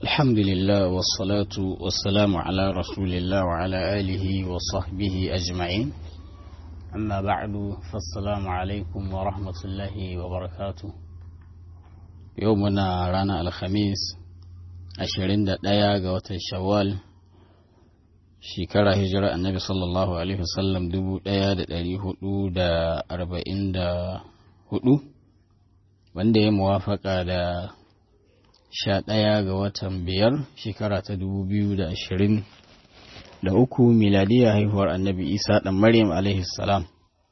الحمد لله والصلاة والسلام على رسول الله وعلى آله وصحبه أجمعين أما بعد فالسلام عليكم ورحمة الله وبركاته يومنا رانا الخميس ashirin da ɗaya ga watan shawwal shekara hijira annabi sallallahu alaihi wasallam dubu ɗaya da ɗari hudu da arba'in da hudu wanda ya muwafaka da sha ɗaya ga watan biyar shekara ta dubu biyu da ashirin da uku miladiya haihuwar annabi isa ɗan maryam alaihi salam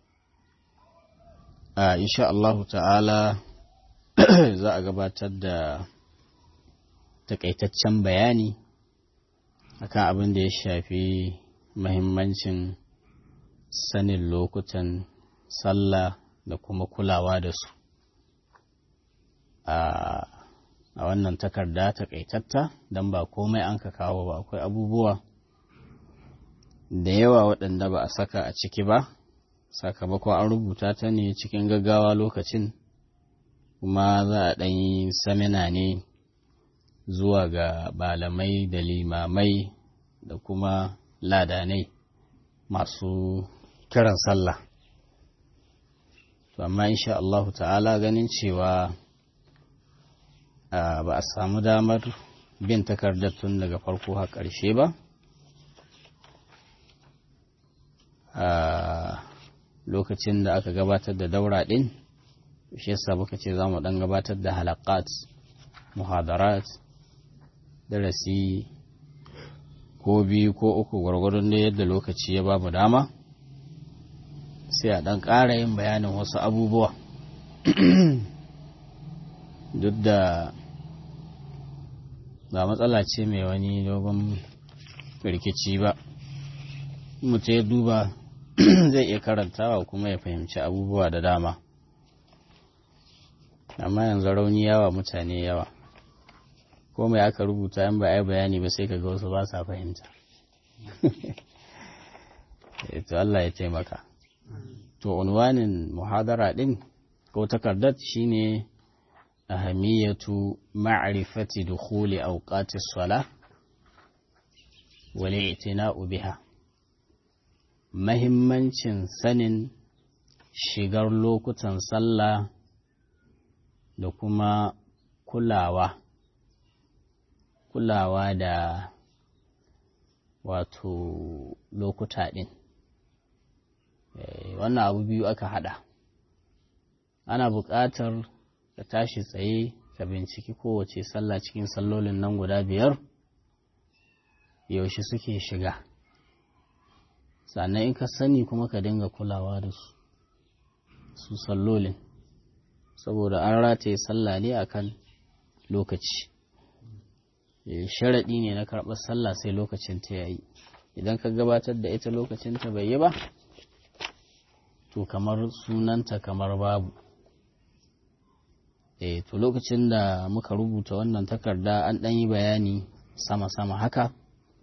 a insha Allahu ta'ala za a gabatar da takaitaccen bayani akan abin da ya shafi mahimmancin sanin lokutan sallah da kuma kulawa da su a wannan takarda takaitatta don ba komai an ka kawo ba akwai abubuwa da yawa waɗanda ba a saka a ciki ba sakamakon an rubuta ta ne cikin gaggawa lokacin kuma za a ɗanyi samina ne zuwa ga malamai da limamai da kuma ladanai masu kiran sallah to amma insha Allah ta'ala ganin cewa ba a samu damar bin takardar tun daga farko har ƙarshe ba a lokacin da aka gabatar da daura ɗin shi yasa muka ce za mu ɗan gabatar da halakat muhadarat darasi ko biyu ko uku gwargwadon da yadda lokaci ya bamu dama sai a ɗan ƙara yin bayanin wasu abubuwa duk da ba matsala ce mai wani dogon rikici ba mutum ya duba zai iya karantawa kuma ya fahimci abubuwa da dama amma yanzu rauni yawa mutane yawa ko mai aka rubuta yan ba a yi bayani ba sai ka ga wasu ba sa fahimta to Allah ya taimaka to unwanin muhadara din ko takardar shine ahamiyatu ma'rifati dukhuli awqati as-salah wal i'tina'u biha mahimmancin sanin shigar lokutan sallah da kuma kulawa kulawa da wato lokuta ɗin wannan abu biyu aka haɗa ana buƙatar ka tashi tsaye ka binciki kowace sallah cikin sallolin nan guda biyar yaushe suke shiga sannan in ka sani kuma ka dinga kulawa da su su sallolin saboda an rataye sallah ne akan lokaci sharaɗi ne na karɓar sallah sai lokacin ta yayi idan ka gabatar da ita lokacin ta bai yi ba to kamar sunanta kamar babu eh to lokacin da muka rubuta wannan takarda an ɗan yi bayani sama-sama haka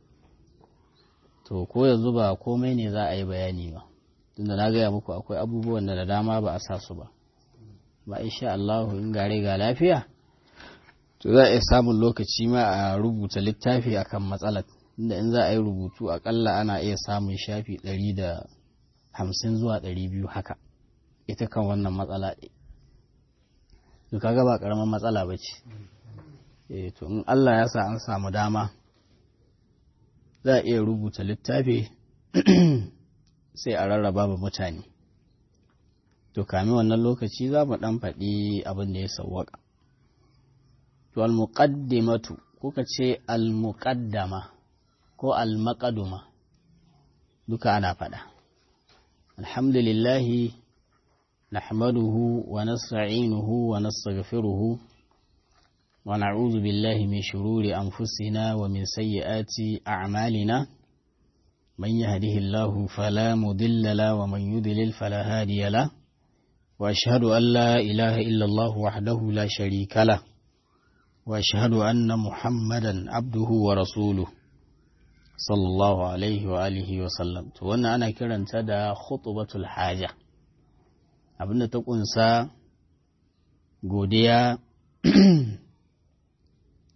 to ko yanzu ba komai ne za a yi bayani ba tunda na gaya muku akwai abubuwan da da dama ba a sa su ba ba insha Allah in gare ga lafiya to za a iya samun lokaci ma a rubuta littafi akan matsalar inda in za a yi rubutu akalla ana iya samun shafi ɗari da hamsin zuwa ɗari biyu haka ita kan wannan matsala ɗin to kaga ba ƙaramin matsala ba ce to in Allah ya sa an samu dama za a iya rubuta littafi sai a rarraba ba mutane to kami wannan lokaci za mu ɗan faɗi abin da ya sauwaka to almuqaddimatu kuka ce almuqaddama ko almaqaduma duka ana faɗa alhamdulillahi nahmaduhu wa nasta'inuhu wa nastaghfiruhu wa na'udhu billahi min shururi anfusina wa min sayyiati a'malina man yahdihillahu fala mudilla la wa man yudlil fala hadiya la واشهد ان لا اله الا الله وحده لا شريك له واشهد ان محمدا عبده ورسوله صلى الله عليه واله وسلم to wannan ana kiranta da khutbatul haja abinda ta kunsa godiya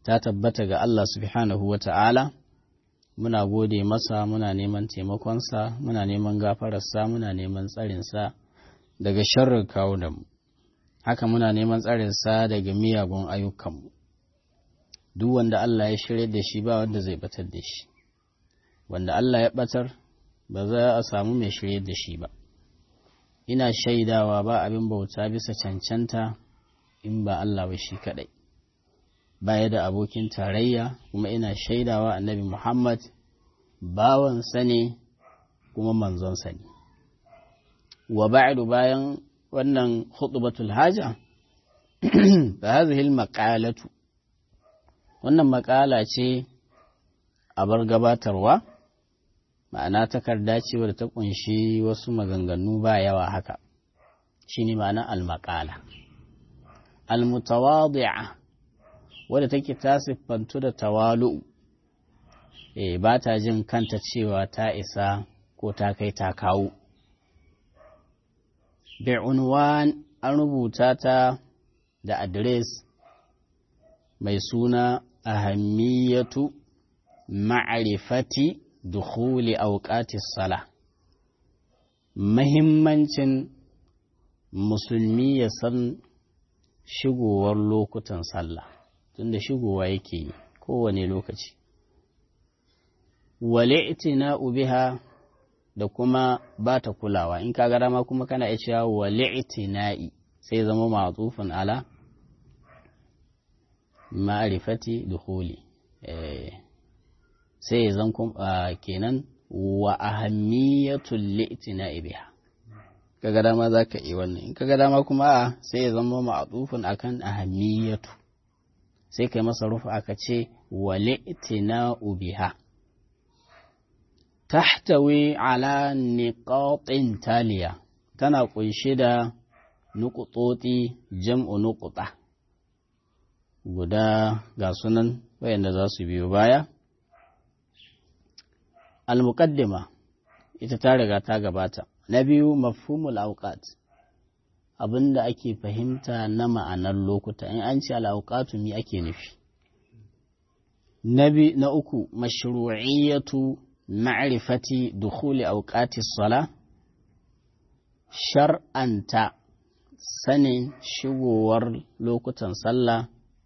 ta tabbata ga Allah subhanahu wa ta'ala, muna gode masa, muna neman taimakonsa, muna neman gafararsa, muna neman tsarinsa daga sharrin kawunanmu. Haka muna neman tsarinsa daga miyagun ayyukanmu. Duk wanda Allah ya shirya da shi ba wanda zai batar da shi, wanda Allah ya batar ba za a samu mai shirya da shi ba. Ina shaidawa ba abin bauta bisa cancanta in ba Allah ba shi kaɗai. baya da abokin tarayya kuma ina shaidawa annabi Muhammad bawansa ne kuma manzonsa ne. Wa ba'du bayan wannan hutubatul haja, fa hazihil maqalatu wannan maƙala ce a bar gabatarwa, ma'ana takarda ce wadda ta ƙunshi wasu maganganu ba yawa haka, shi ne ma'ana al-maƙala. Al-mutawadi'a wadda take ta siffantu da tawalu'u, e, ba ta jin kanta cewa ta isa ko ta kai ta kawo. Bi'unwan an rubuta ta da adres mai suna ahammiyatu ma'arifati dukhuli auqatis sala mahimmancin musulmi ya san shigowar lokutan sallah tunda shigowa yake yi kowane lokaci wale itina biha da kuma ba ta kulawa in ka gara ma kuma kana iya cewa wale itina'i sai zama matsufin ala ma'arifati dukhuli sai zan kenan wa ahammiyatul li'tina'i biha kaga dama zaka yi wannan in kaga dama kuma a sai ya zama ma'tufun akan ahammiyatu sai kai masa rufa aka ce wa li'tina'u biha tahtawi ala niqatin taliya tana kunshe da nuqutoti jam'u nuquta guda ga sunan wayanda za su biyo baya al-muqaddima ita ta riga ta gabata na biyu mafhumul awqat abinda ake fahimta na ma'anar lokuta in an ce al-awqatu mi ake nufi nabi na uku mashru'iyyatu ma'rifati dukhuli awqati sala shar'anta sanin shigowar lokutan sallah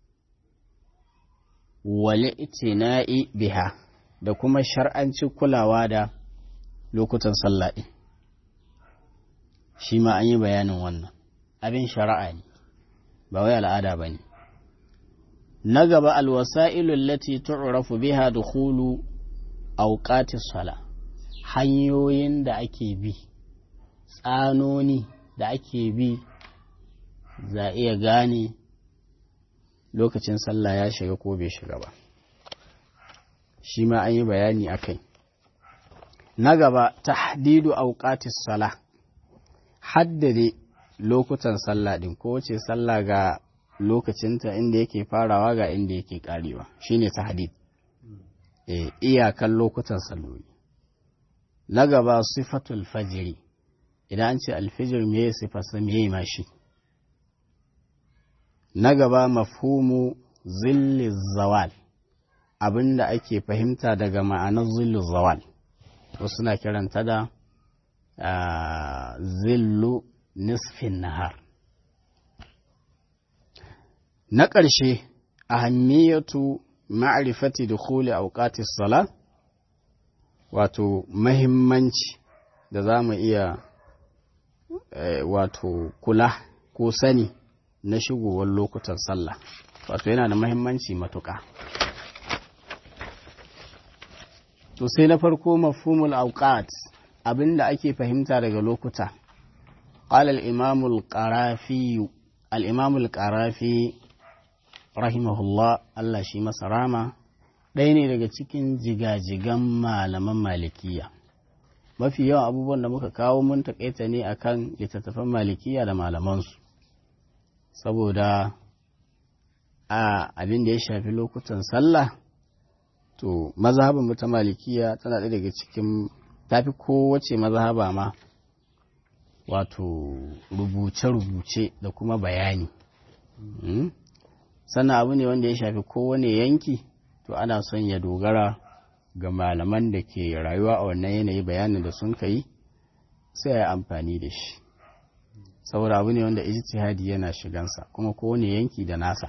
wale itina'i biha da kuma shar'anci kulawa da lokutan sallah ɗin shi ma an yi bayanin wannan abin shari'a ne ba wai al'ada ba ne na gaba alwasa'ilun lati tu'rafu biha dukhulu awqati sala hanyoyin da ake bi tsanoni da ake bi za iya gane lokacin sallah ya shiga ko bai shiga ba shi ma an yi bayani a kai na gaba tahdidu auqatis sala haddade lokutan sallah din ko wace sallah ga lokacinta inda yake farawa ga inda yake karewa shine tahdid eh iyakan lokutan salloli na gaba sifatul fajiri idan an ce alfijir me sifarsa me ma shi na gaba mafhumu zilli zawal abin da ake fahimta daga ma'anar zillu zawal wasu na kiranta da zillu nisfin nahar na ƙarshe ahammiyatu ma'rifati dukhuli awqatis sala wato mahimmanci da za mu iya wato kula ko sani na shigowar lokutan sallah wato yana da mahimmanci matuƙa to sai na farko mafhumul awqat abinda ake fahimta daga lokuta qala al-imam al-qarafi al-imam al-qarafi rahimahullah Allah shi masa rama ɗaya ne daga cikin jigajigan malaman malikiya mafi yawan abubuwan da muka kawo mun taƙaita ne akan littattafan malikiya da malamansu saboda a abin da ya shafi lokutan sallah to mazhabin ta malikiya tana ɗaya daga cikin tafi kowace mazhaba ma wato rubuce-rubuce da kuma bayani sannan abu ne wanda ya shafi kowane yanki to ana son ya dogara ga malaman da ke rayuwa a wannan yanayi bayanin da sun kai sai ya yi amfani da shi saboda abu ne wanda ijtihadi yana shigansa kuma kowane yanki da nasa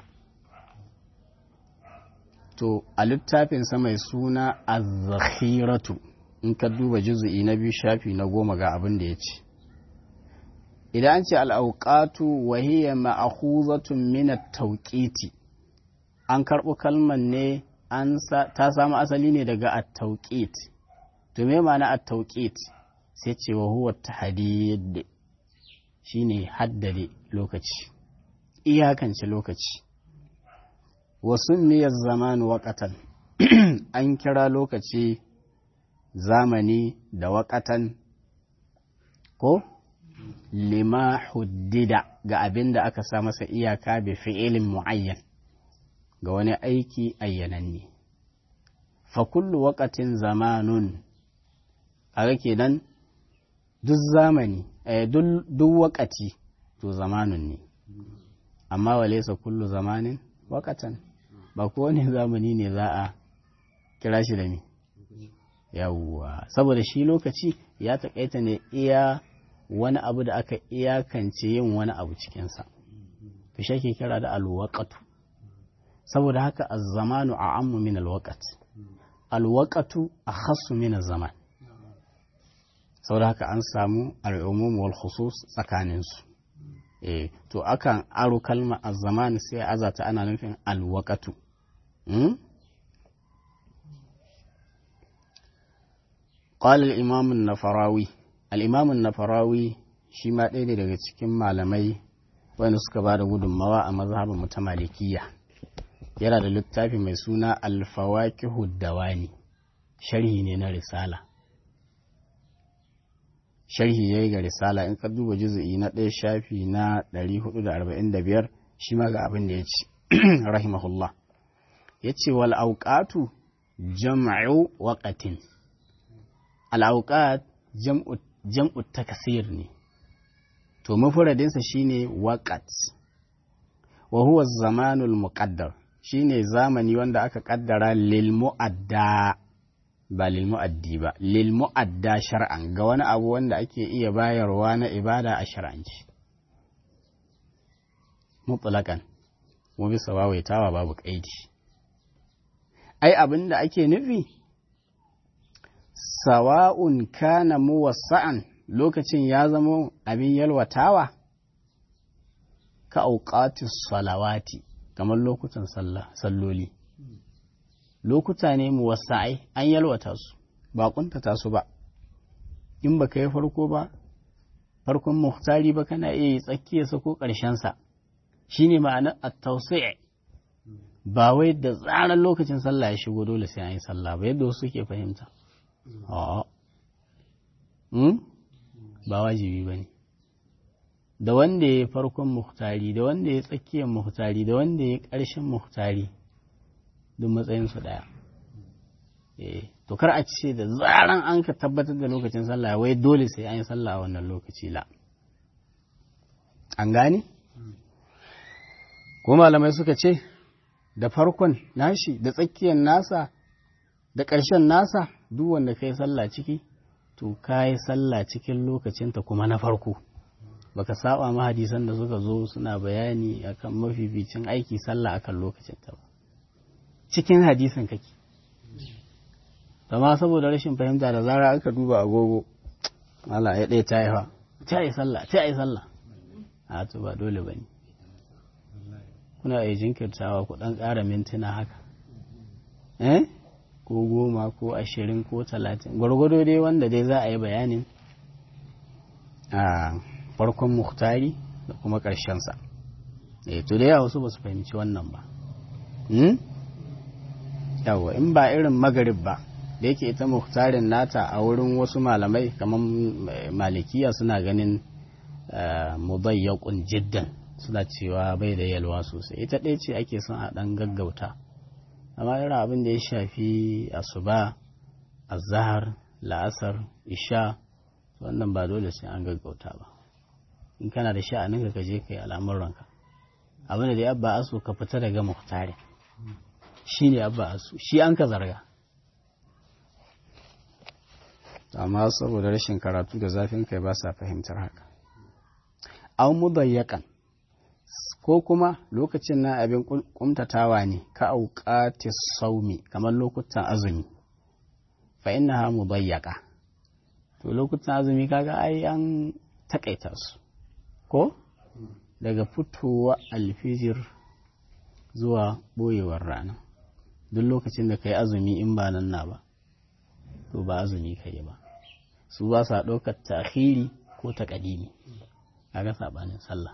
to a littafinsa mai suna az-zakhiratu in ka duba juzu'i na biyu shafi na goma ga abin da ya ce idan an ce al'auƙatu wahiyya ma'ahuzatun mina tauƙiti an karɓo kalman ne ta samu asali ne daga at-tauƙit to me ma'ana at-tauƙit sai ce wa huwa tahdid shine haddade lokaci iyakance lokaci wasu miyar zaman waƙatan an kira lokaci zamani da waƙatan ko lima huddida ga abin da aka sa masa iyaka bi fi'ilin mu'ayyan ga wani aiki ayyananne fa kullu waqatin zamanun kaga kenan duk zamani eh, duk waƙati to zamanun ne amma walaysa kullu zamanin waƙatan ba kowane zamani ne za a kira shi da me yawwa saboda shi lokaci ya taƙaita ne iya wani abu da aka iyakance yin wani abu cikinsa to shi ke kira da alwaƙatu saboda haka azzamanu a ammu min alwaƙat alwaƙatu a khassu min zaman saboda haka an samu al'umum wal khusus tsakaninsu eh to akan aro kalma azzaman sai azata ana nufin alwaƙatu قال الإمام النفراوي الإمام النفراوي shi ma ɗaya ne daga cikin malamai wanda suka ba da gudunmawa a mazhabin mutamalikiya yana da littafi mai suna alfawakihu dawani sharhi ne na risala sharhi ya yi ga risala in ka duba juzu'i na ɗaya shafi na 445 shi ma ga abin da ya ce rahimahullah ya ce wal auqatu jam'u waqatin al auqat jam'u jam'u takasir ne to mafuradinsa shine waqat wa huwa zamanul muqaddar shine zamani wanda aka kaddara lil mu'adda ba lil mu'addi ba lil mu'adda shar'an ga wani abu wanda ake iya bayarwa na ibada a shar'anci mutlaqan mu bisa wawaitawa babu kaidi ai abin da ake nufi sawa'un kana muwassa'an lokacin ya zama abin yalwatawa ka auqatis salawati kamar lokutan salloli lokuta ne muwassa'ai an yalwata su ba kuntata su ba in ba ka yi farko ba farkon muhtari ba kana iya yi tsakiyarsa ko ƙarshensa shi ne ma'anar at-tawsi' ba wai da tsaran lokacin sallah ya shigo dole sai an yi sallah ba yadda wasu ke fahimta ba wajibi ba ne da wanda ya farkon muhtari da wanda ya tsakiyar muhtari da wanda ya ƙarshen muhtari duk matsayinsu ɗaya to kar a ce da zaran an ka tabbatar da lokacin sallah wai dole sai an yi sallah a wannan lokaci la an gane ko malamai suka ce da farkon nashi da tsakiyar nasa da ƙarshen nasa duk wanda ka yi sallah ciki to ka yi sallah cikin lokacinta kuma na farko baka saba ma hadisan da suka zo suna bayani akan mafificin aiki sallah akan lokacinta ba cikin hadisin kake amma saboda rashin fahimta da zara aka duba agogo Allah ya ɗaya ta yi fa ta yi sallah ta yi sallah a to ba dole ba ne kuna iya jinkirtawa ku ɗan ƙara mintuna haka eh ko goma ko ashirin ko talatin gwargwado dai wanda dai za a yi bayanin a farkon muhtari da kuma ƙarshensa eh to da yawa wasu ba su fahimci wannan ba yawa in ba irin magarib ba da yake ita muhtarin nata a wurin wasu malamai kamar malikiya suna ganin mudayyaqun jiddan suna cewa bai da yalwa sosai ita ɗaya ce ake son a ɗan gaggauta amma irin abin da ya shafi asuba azhar la'asar isha wannan ba dole sai an gaggauta ba in kana da sha'anin ka je kai al'amuranka abin da dai abba asu ka fita daga muhtari shi ne abba asu shi an ka zarga amma saboda rashin karatu da zafin kai ba sa fahimtar haka an mudayyakan ko kuma lokacin na abin kumtatawa ne ka auqati saumi kamar lokutan azumi fa innaha mudayyaka to lokutan azumi kaga ai an takaita su ko daga fitowa alfijir zuwa boyewar rana duk lokacin da ka yi azumi in ba nan na ba to ba azumi ka yi ba su ba sa ɗaukar tahiri ko taƙadimi a ga saɓanin sallah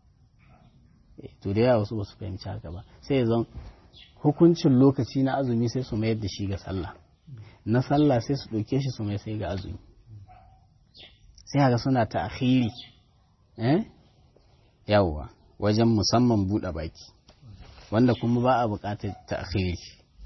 to da yawa wasu ba su fahimci haka ba sai zan hukuncin lokaci na azumi sai su mayar da shi ga sallah na sallah sai su ɗauke shi su mai sai ga azumi sai haka suna ta'khiri eh yawwa wajen musamman buɗe baki wanda kuma ba a buƙatar ta'khiri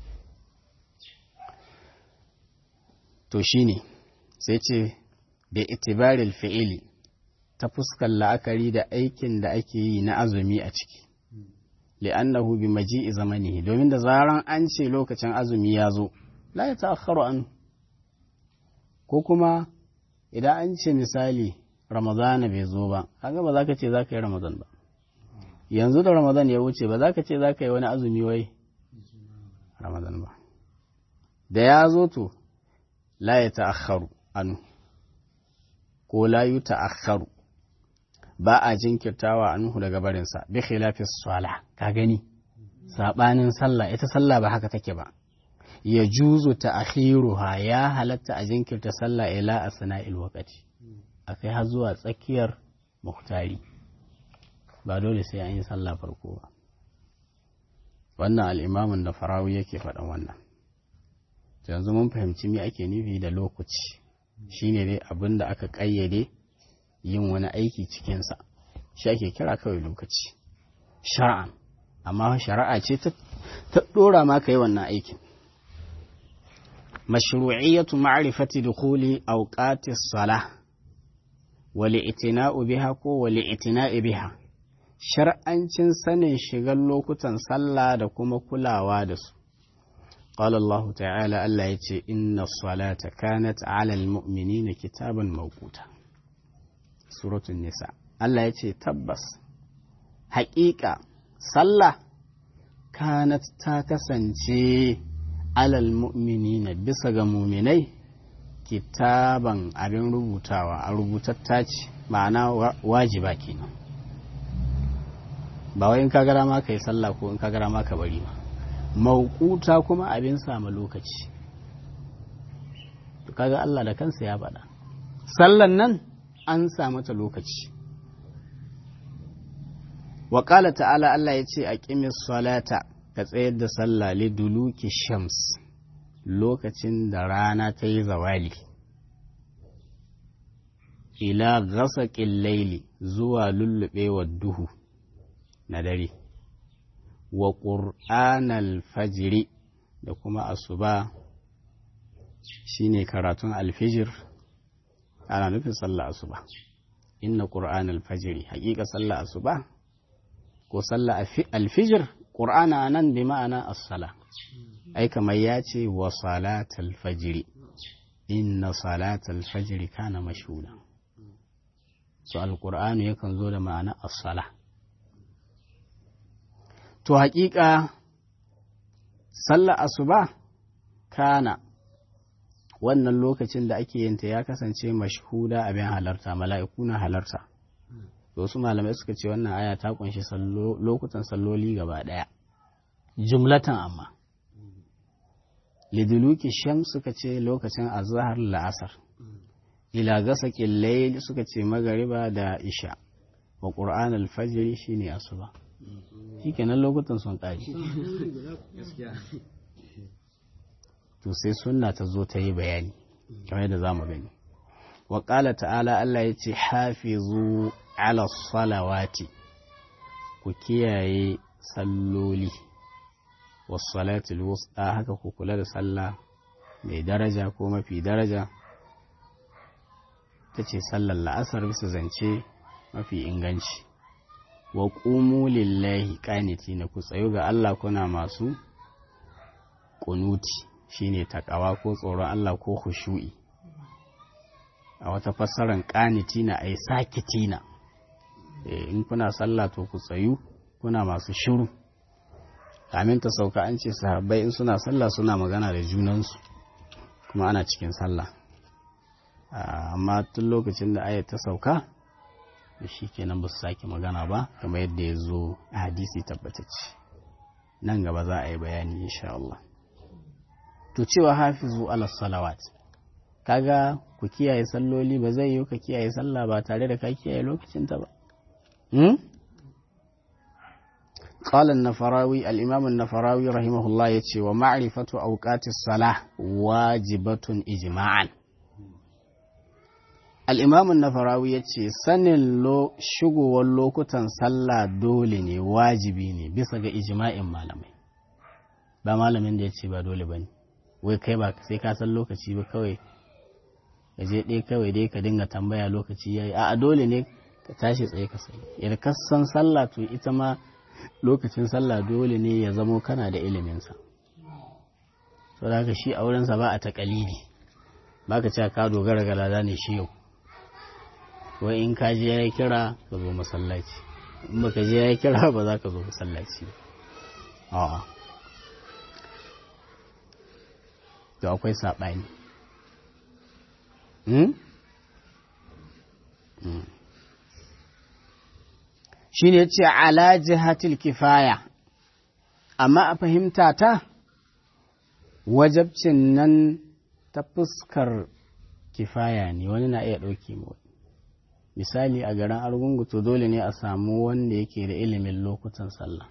to shine sai ce da itibaril fi'ili ta fuskar la'akari da aikin da ake yi na azumi a ciki li'annahu bi maji'i zamanihi domin da zaran an ce lokacin azumi ya zo la ya ta'akhkharu an ko kuma idan an ce misali ramadana bai zo ba kaga ba za ka ce za ka yi ramadan ba yanzu da ramadan ya wuce ba za ka ce za ka yi wani azumi wai ramadan ba da ya zo to la ya ta'akhkharu anu ko la yu ta'akhkharu ba a jinkirtawa anhu daga barinsa bi khilafi sala ka gani sabanin sallah ita sallah ba haka take ba ya juzu ta'khiruha ya halatta a jinkirta sallah ila asna'il waqti akai har zuwa tsakiyar muhtari ba dole sai an yi sallah farko ba wannan al'imamin da farawi yake faɗan wannan yanzu mun fahimci me ake nufi da lokaci shine dai abin da aka ƙayyade yin wani aiki cikinsa shi ake kira kawai lokaci shara'an amma shari'a ce ta ɗora ma ka yi wannan aikin mashru'iyyatu ma'rifati dukhuli awqati salah wa li'tina'u biha ko wa li'tina'i biha shar'ancin sanin shigar lokutan sallah da kuma kulawa da su قال الله تعالى ألا يتي إن الصلاة كانت على المؤمنين كتابا موقوتا سورة النساء ألا يتي تبس حقيقة صلى كانت تاكسنشي على المؤمنين بسغ مؤمني kitaban abin rubutawa a rubutatta ce ma'ana wajiba kenan ba wai in ka gara ma ka yi sallah ko in ka gara ma ka bari ba maukuta kuma abin sama lokaci kaga Allah da kansa ya faɗa sallan nan an sa mata lokaci wa ta'ala Allah ya ce a ƙimis salata ka tsayar da sallah liduluki shams lokacin da rana ta yi zawali ila gasaƙin laili zuwa lullubewar duhu na dare wa ƙur'anal fajiri da kuma asuba shine karatun alfijir ana nufin sallah asuba inna ƙur'anal fajiri haƙiƙa sallah asuba ko sallah alfijir ƙur'ana nan bi ma'ana as-sala ai kamar ya ce wa salatal fajiri inna salatal fajiri kana mashhuda so alƙur'anu yakan zo da ma'ana as-sala to haƙiƙa sallar asuba kana wannan lokacin da ake yinta ya kasance mashhuda abin halarta mala'iku na halarta wasu malamai suka ce wannan aya ta kunshi lokutan salloli gaba ɗaya jumlatan amma liduluki sham suka ce lokacin azhar la'asar ila gasa layl suka ce magariba da isha wa qur'an al-fajr shine asuba shikenan lokutan sun ƙare to sai sunna ta zo ta yi bayani kamar yadda zamu gani wa qala ta'ala Allah ya ce hafizu ala salawati ku kiyaye salloli wasalatul wusta haka ku kula da sallah mai daraja ko mafi daraja ta ce sallar la'asar bisa zance mafi inganci wa ƙumu lillahi ƙaniti na ku tsayo ga Allah kuna masu ƙunuti shine takawa ko tsoron Allah ko khushu'i a wata fassarar ƙaniti na ai sakiti na in kuna sallah to ku tsayu kuna masu shiru kamin ta sauka an ce sahabbai in suna sallah suna magana da junansu kuma ana cikin sallah amma tun lokacin da ayat ta sauka da shi kenan ba su sake magana ba kamar yadda ya zo a hadisi tabbatacce nan gaba za a yi bayani insha Allah to cewa hafizu ala salawat kaga ku kiyaye salloli ba zai yi ka kiyaye sallah ba tare da ka kiyaye lokacin ta ba قال النفراوي الإمام النفراوي رحمه الله يتشي ومعرفة أوقات الصلاة واجبة إجماعا الإمام النفراوي يتشي سنن لو شغو واللوكتن صلى دولني واجبيني بسغ إجماع malamai ba malamin da ya ce ba dole ba ne wai kai ba sai ka san lokaci ba kawai ka je ɗaya kawai dai ka dinga tambaya lokaci ya yi a dole ne ka tashi tsaye ka sai yadda ka san sallah to ita ma lokacin sallah dole ne ya zamo kana da iliminsa so da haka shi a wurinsa ba a taƙalidi ba ka cewa ka dogara ga lada ne shi yau wai in ka je ya yi kira ka zo masallaci in ba ka je ya yi kira ba za ka zo masallaci ba to akwai saɓani shi ne ce ala jihatil kifaya amma a fahimta ta wajabcin nan ta fuskar kifaya ne wani na iya ɗauke mu misali a garin argungu to dole ne a samu wanda yake da ilimin lokutan sallah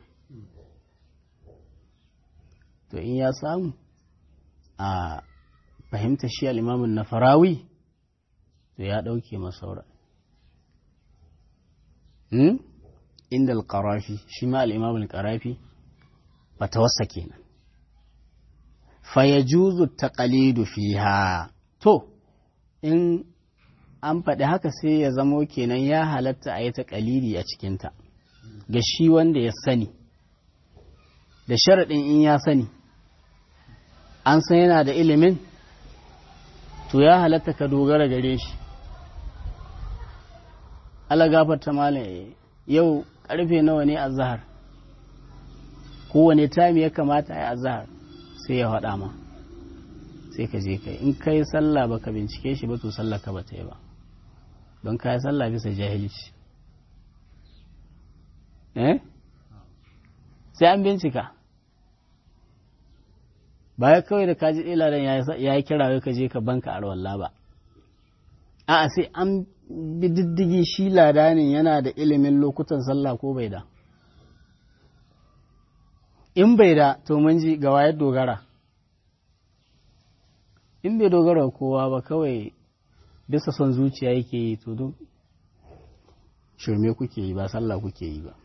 to in ya samu a fahimta shi al'imamun na farawi to ya ɗauke masaura inda al-qarafi shi ma al-imam al-qarafi fatawarsa kenan fa yajuzu taqalidu fiha to in an faɗi haka sai ya zamo kenan ya halatta a yi taƙalidi a cikinta ga shi wanda ya sani da sharaɗin in ya sani an san yana da ilimin to ya halatta ka dogara gare shi ala gafarta malam yau karfe nawa ne a zahar kowane tami ya kamata a yi a zahar sai ya haɗa ma sai ka je kai in kai sallah ba ka bincike shi ba to sallah ka ba ta yi ba don ka yi sallah bisa jahilci eh sai an bincika baya kawai da kaji ilaran ya yi kira ka je ka banka arwallah ba a'a sai an bi diddigi shi ladanin yana da ilimin lokutan sallah ko bai da in bai da to mun ji ga wayar dogara in bai dogara kowa ba kawai bisa son zuciya yake yi to duk shirme kuke yi ba sallah kuke yi ba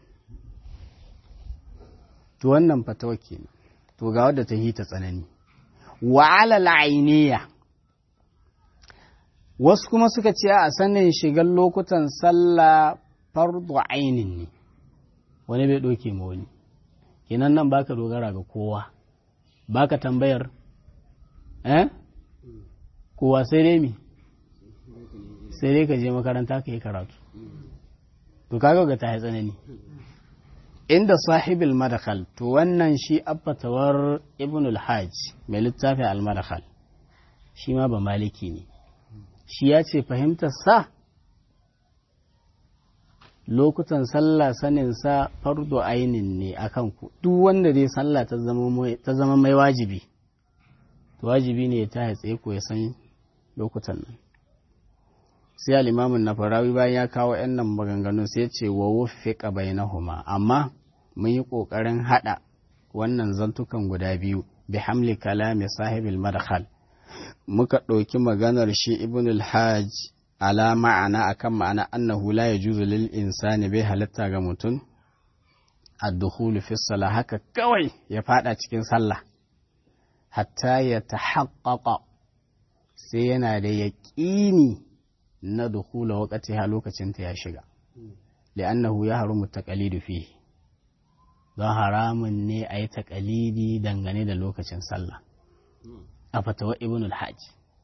to wannan fatawa kenan to ga wadda ta hita tsanani wa alal ainiya wasu kuma suka ce a sanin shigar lokutan sallah fardu ainin ne wani bai ɗauke ma wani kenan nan baka dogara ga kowa baka tambayar eh kowa sai dai mi sai dai ka je makaranta ka yi karatu to kaga ga ta tsanani inda sahibil madakhal to wannan shi abbatawar ibn al-hajj mai littafi al-madakhal shi ma ba maliki ne shi ya ce fahimtar sa lokutan sallah sanin sa fardo ainin ne akan ku duk wanda dai sallah ta zama mai wajibi to wajibi ne ya ta tsaye ko ya san lokutan nan sai al-imamun na farawi bayan ya kawo yan nan maganganun sai ya ce wa wuffiqa bainahuma amma mun yi kokarin hada wannan zantukan guda biyu bi hamli kalami sahibil madkhal muka ɗauki maganar shi ibn al-hajj ala ma'ana akan ma'ana annahu la yajuzu lil insani bai halatta ga mutum ad-dukhulu fi salah haka kawai ya fada cikin sallah hatta ya tahaqqaqa sai yana da yaƙini na dukhula waqtiha lokacin ta ya shiga li'annahu ya harumu taqalidu fi don haramun ne a yi taƙalidi dangane da lokacin sallah a fatawa ibn al-hajj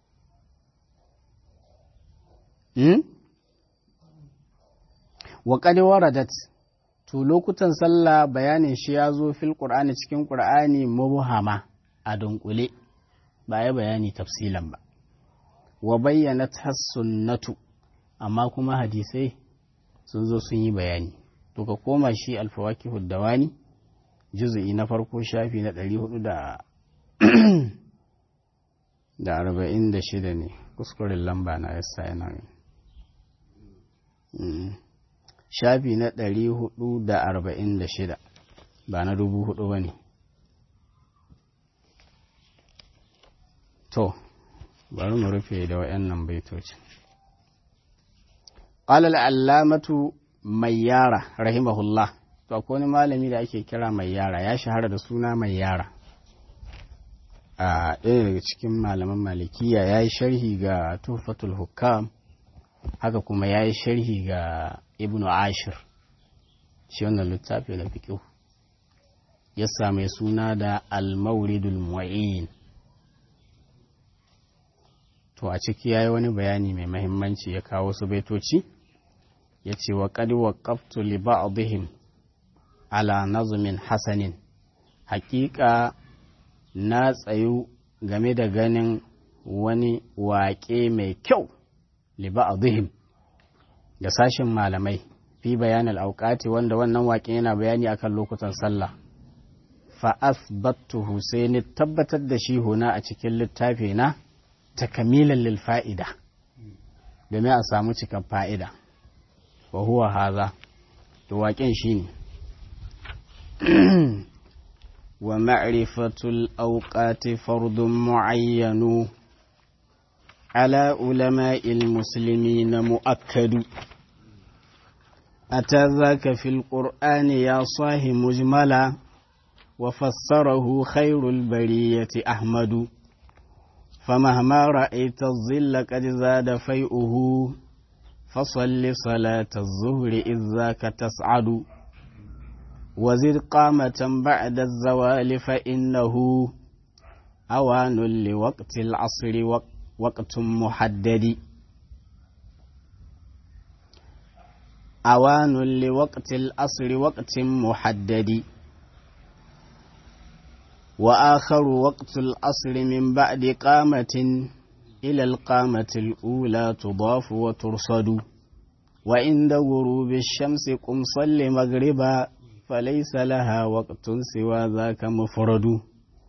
wa qad waradat to lokutan sallah bayanin shi ya zo fil qur'ani cikin qur'ani mubhama a dunkule ba ya bayani tafsilan ba wa bayyana sunnatu amma kuma hadisai sun zo sun yi bayani to ka koma shi alfawaki dawani juzu'i na farko shafi na ɗari hudu da da arba'in da shida ne kuskuren lamba na yasa yana shafi na ɗari hudu da arba'in da shida ba na dubu hudu ba ne to bari mu rufe da wayannan baitocin قال العلامة mayyara rahimahullah to akwai wani malami da ake kira mayyara ya shahara da suna mayyara a ɗaya daga cikin malaman malikiya ya yi sharhi ga tuhfatul hukam haka kuma ya yi sharhi ga ibnu ashir shi wannan littafi da fiƙo ya same suna da al-mauridul mu'in to a ciki ya yi wani bayani mai mahimmanci ya kawo su baitoci ya ce wa ƙadi wa ƙaftu li ba'dihim ala nazumin hasanin haƙiƙa na tsayu game da ganin wani waƙe mai kyau li ba'dihim da sashin malamai fi bayanin auƙati wanda wannan waƙe yana bayani akan lokutan sallah fa asbattuhu sai ni tabbatar da shi huna a cikin littafi na takamilan lil fa'ida domin a samu cikan fa'ida wa huwa haza to waƙen shi ne wa ma'rifatul auqati fardun mu'ayyanu ala ulama'il muslimina mu'akkadu أتى ذاك في القرآن يا صاح مجملا وفسره خير البرية أحمد فمهما رأيت الظل قد زاد فيئه فصل صلاة الظهر إذ ذاك تسعد وزد قامة بعد الزوال فإنه أوان لوقت العصر وقت محدد أوان لوقت العصر وقت محدد وآخر وقت العصر من بعد قامة إلى القامة الأولى تضاف وترصد وعند غروب الشمس قم صل مغربا فليس لها وقت سوى ذاك مفرد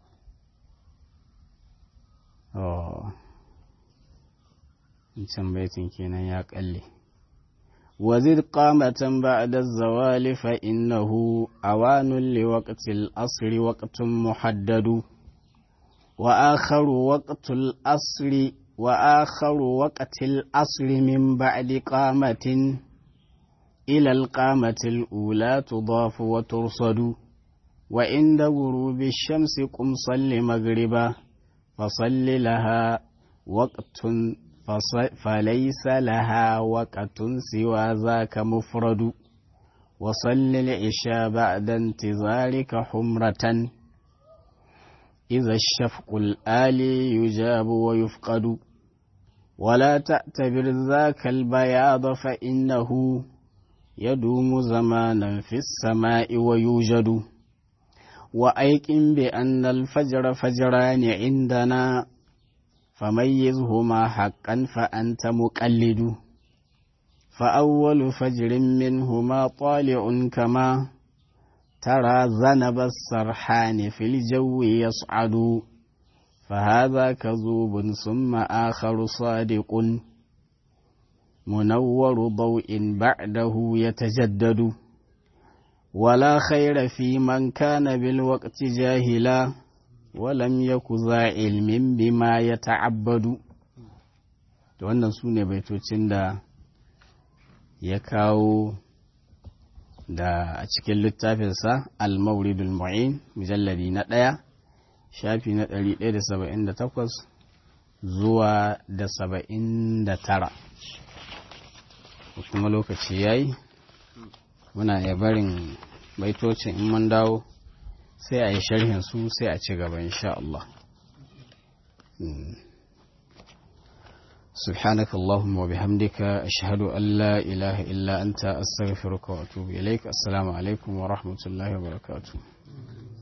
أوه can baitin kenan ya kalle وزد قامة بعد الزوال فإنه أوان لوقت الأصر وقت محدد وآخر وقت الأصر وآخر وقت الأصر من بعد قامة إلى القامة الأولى تضاف وترصد وعند غروب الشمس قم صل مغربا فصل لها وقت فليس لها وقت سوى ذاك مفرد وصل العشاء بعد انتظارك حمرة إذا الشفق الآلي يجاب ويفقد ولا تعتبر ذاك البياض فإنه يدوم زمانا في السماء ويوجد وأيقن بأن الفجر فجران عندنا فميزهما حقا فأنت مقلد فأول فجر منهما طالع كما ترى ذنب السرحان في الجو يصعد فهذا كذوب ثم آخر صادق منور ضوء بعده يتجدد ولا خير في من كان بالوقت جاهلا walam ya ku za ilmin bima ya ta'abbadu da wannan su ne baitocin da ya kawo da a cikin littafinsa al-mauridul mu'in mujalladi na ɗaya shafi na 178 zuwa da 79 kuma lokaci ya yi muna iya barin baitocin in mun dawo sai a yi sharhin su sai a ci gaba insha Allah سبحانك اللهم وبحمدك أشهد أن لا إله إلا أنت أستغفرك وأتوب إليك السلام عليكم ورحمة الله وبركاته